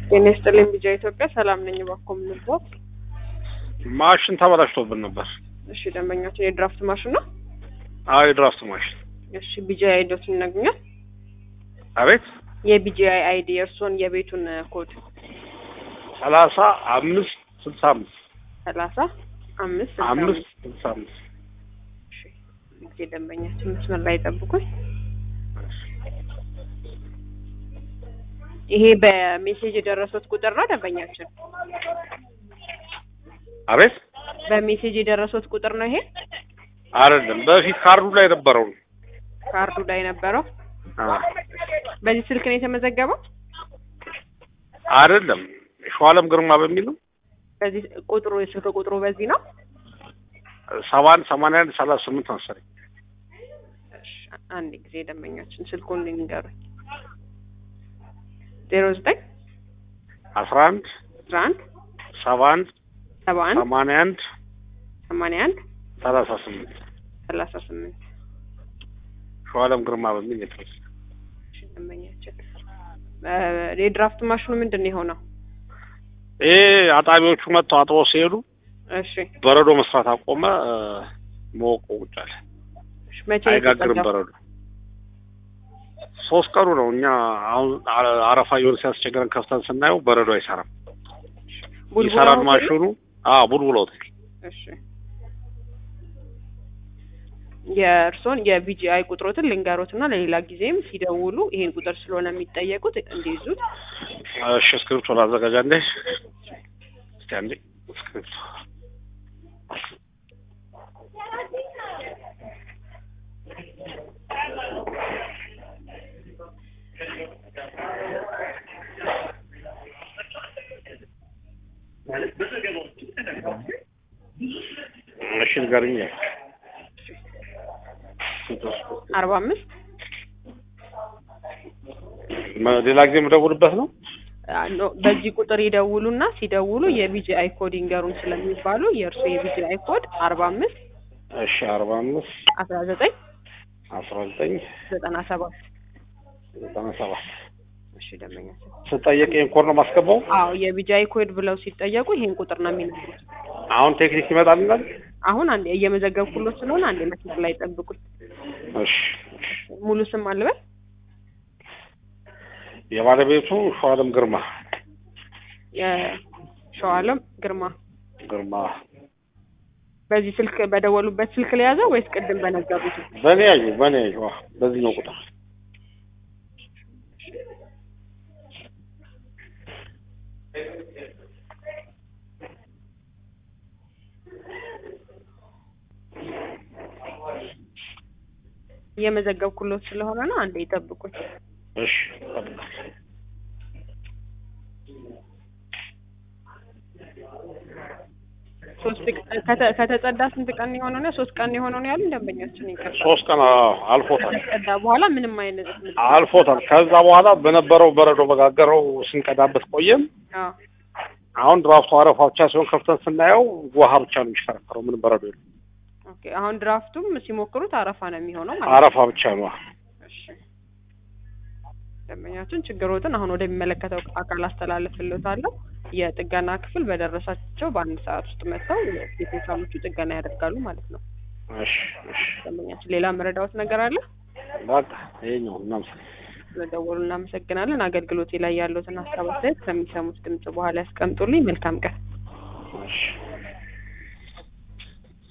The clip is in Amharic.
ጤና ይስጥልኝ ቢጃ ኢትዮጵያ ሰላም ነኝ። እባክዎ ምን ልርዳዎት? ማሽን ተበላሽቶብን ነበር። እሺ ደንበኛችን የድራፍት ማሽን ነው? አዎ የድራፍት ማሽን። እሺ ቢጃ አይዲዎትን ይነግሩኛል? አቤት የቢጂአይ አይዲ የእርስዎን የቤቱን ኮድ ሰላሳ አምስት ስልሳ አምስት ሰላሳ አምስት ስልሳ አምስት ስልሳ አምስት እሺ ጊዜ ደንበኛችን መስመር ላይ ጠብቁኝ። ይሄ በሜሴጅ የደረሱት ቁጥር ነው ደንበኛችን? አቤት በሜሴጅ የደረሱት ቁጥር ነው ይሄ? አይደለም በፊት ካርዱ ላይ ነበረው ነው። ካርዱ ላይ ነበረው። አዎ። በዚህ ስልክ ነው የተመዘገበው? አይደለም ሸዋለም ግርማ በሚል ነው። በዚህ ቁጥሩ የስልክ ቁጥሩ በዚህ ነው? ሰባ አንድ ሰማንያ አንድ ሰላሳ ስምንት መሰለኝ። እሺ አንድ ጊዜ ደንበኛችን ስልኩን ንገሩኝ። ዜሮ ዘጠኝ አስራ አንድ አስራ አንድ ሰባ አንድ ሰባ አንድ ሰማንያ አንድ ሰማንያ አንድ ሰላሳ ስምንት ሰላሳ ስምንት ሸዋለም ግርማ በሚል የተወሰነ እሺ ደንበኛችን እ የድራፍት ማሽኑ ምንድን ነው የሆነው? ይሄ አጣቢዎቹ መጥተው አጥበው ሲሄዱ እሺ በረዶ መስራት አቆመ። እ መወቆ ቁጭ አለ። እሺ መቼ ነው አይጋግርም የተጸዳው? በረዶ። ሶስት ቀኑ ነው። እኛ አሁን አ- አረፋ እየሆነ ሲያስቸግረን ከፍተን ስናየው በረዶ አይሰራም። ቡልቡላ ይሰራል ሆቴል? ማሽኑ። አዎ ቡልቡላ ሆቴል። እሺ የእርስዎን የቢጂአይ ቁጥሮትን ልንገሮትና ለሌላ ጊዜም ሲደውሉ ይሄን ቁጥር ስለሆነ የሚጠየቁት እንዲይዙት። እሺ እስክሪፕቶ ላዘጋጃ እንዴ? እስኪ አንዴ እስክሪፕቶ እሺ ንገርኝ። አርባ አምስት መ- ሌላ ጊዜ የምደውልበት ነው። ኖ በዚህ ቁጥር ይደውሉና ሲደውሉ የቢጂአይ ኮድ ይንገሩን ስለሚባሉ የእርሱ የቢጂአይ ኮድ አርባ አምስት እሺ አርባ አምስት አስራ ዘጠኝ አስራ ዘጠኝ ዘጠና ሰባት ዘጠና ሰባት እሺ ደንበኛችን ስጠየቅ ይሄን ኮድ ነው ማስገባው። አዎ የቢጂአይ ኮድ ብለው ሲጠየቁ ይሄን ቁጥር ነው የሚነግሩት። አሁን ቴክኒክ ይመጣልናል። አሁን አንዴ እየመዘገብኩሎት ስለሆነ አንዴ መስመር ላይ ጠብቁኝ። እሺ ሙሉ ስም አልበል የባለቤቱ ሸዋለም ግርማ የሸዋለም ግርማ ግርማ በዚህ ስልክ በደወሉበት ስልክ ለያዘው ወይስ ቅድም በነገሩት? በእኔ ያዩ በእኔ ያዩ አዎ፣ በዚህ ነው ቁጥር እየመዘገብኩሎት ስለሆነ ነው። አንዴ ይጠብቁኝ። እሺ ሶስት ቀን ከተ- ከተጸዳ ስንት ቀን የሆነው ነው? ሶስት ቀን የሆነው ነው ያሉኝ ደንበኛችን። ይቅርታ ሶስት ቀን አዎ፣ አልፎታል ከተጸዳ በኋላ ምንም አይነት ምልክት አልፎታል። ከዛ በኋላ በነበረው በረዶ በጋገረው ስንቀዳበት ቆየም። አዎ አሁን ድራፍቱ አረፋ ብቻ ሲሆን ከፍተን ስናየው ውሃ ብቻ ነው የሚሽከረከረው፣ ምንም በረዶ የለም። ኦኬ። አሁን ድራፍቱም ሲሞክሩት አረፋ ነው የሚሆነው ማለት ነው። አረፋ ብቻ ነው። እሺ ደንበኛችን ችግሮትን አሁን ወደሚመለከተው አካል አስተላልፍልዎታለሁ። የጥገና ክፍል በደረሳቸው በአንድ ሰዓት ውስጥ መጥተው የቴክኒሻኖቹ ጥገና ያደርጋሉ ማለት ነው። እሺ እሺ፣ ደንበኛችን ሌላ መረዳዎት ነገር አለ? በቃ ይሄኛው እናመሰግናለን። ስለደወሉ እናመሰግናለን። አገልግሎቴ ላይ ያሉትን ሀሳብ አስተያየት ከሚሰሙት ድምጽ በኋላ ያስቀምጡልኝ። መልካም ቀን። እሺ